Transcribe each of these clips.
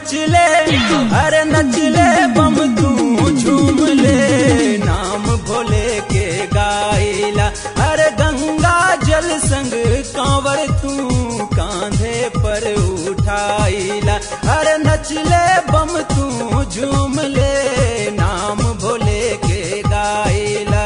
नचले अरे नचले बम तू झूम ले नाम भोले के गाइला अरे गंगा जल संग कांवर तू कांधे पर उठाइला अरे नचले बम तू झूम ले नाम भोले के गाइला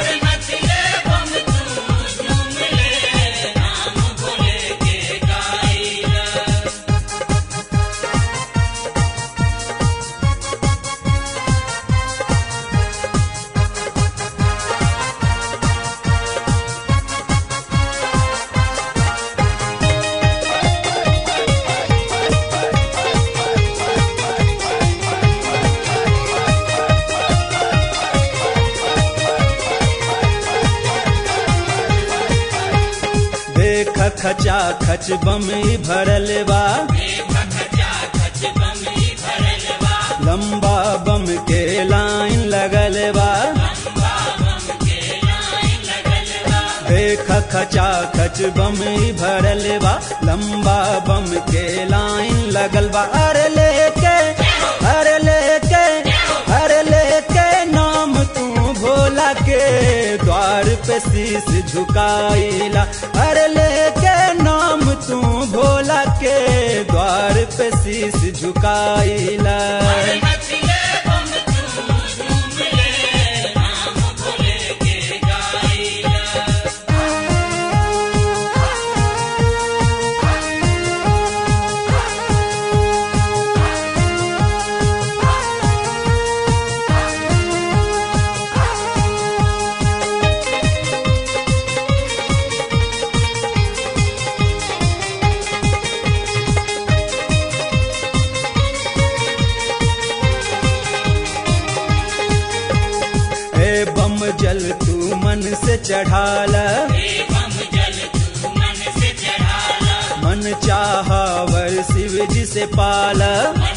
देख खचा खच बम ई भरल बा लंबा बम के लाइन लगल बा देख खचा खच बम ई भरल बा लंबा बम के लाइन लगल बा अरे लेके अरे लेके अरे लेके नाम तू भोला के द्वार पे शीश झुकाइला अरे लेके नाम तू भोला के द्वार पे शीश झुकाइला ए बम जल तू मन से चढ़ाला मन चाहवर शिव जी से पाला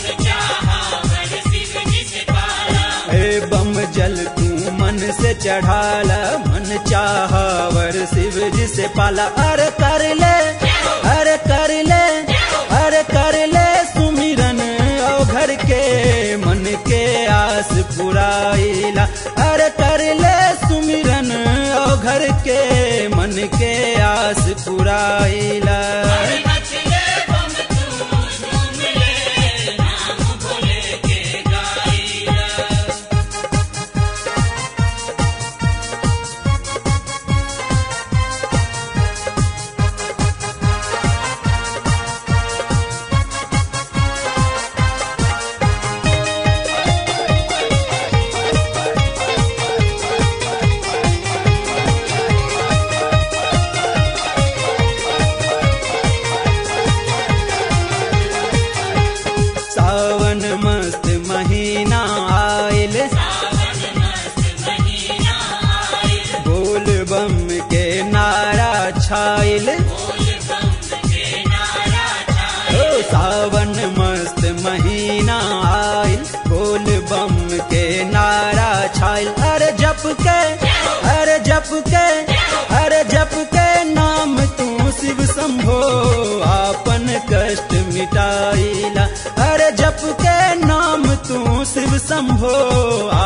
ए बम जल तू मन से चढ़ाला मन चाहवर शिव जी से पाला अरे कर ले अरे कर ले अरे कर ले सुमिरन ओ घर के मन के आस पुराइला अरे कर ले सुमिरन ओ घर के मन के आस पुराइला सावन मस्त महीना आयल बोल बम के नारा छाइल ओ सावन मस्त महीना आयल बोल बम के नारा छाइल अरे जप के अरे जप के अरे जप के नाम तू शिव शंभो आपन कष्ट मिटाइला अरे जप के नाम तू शिव शंभो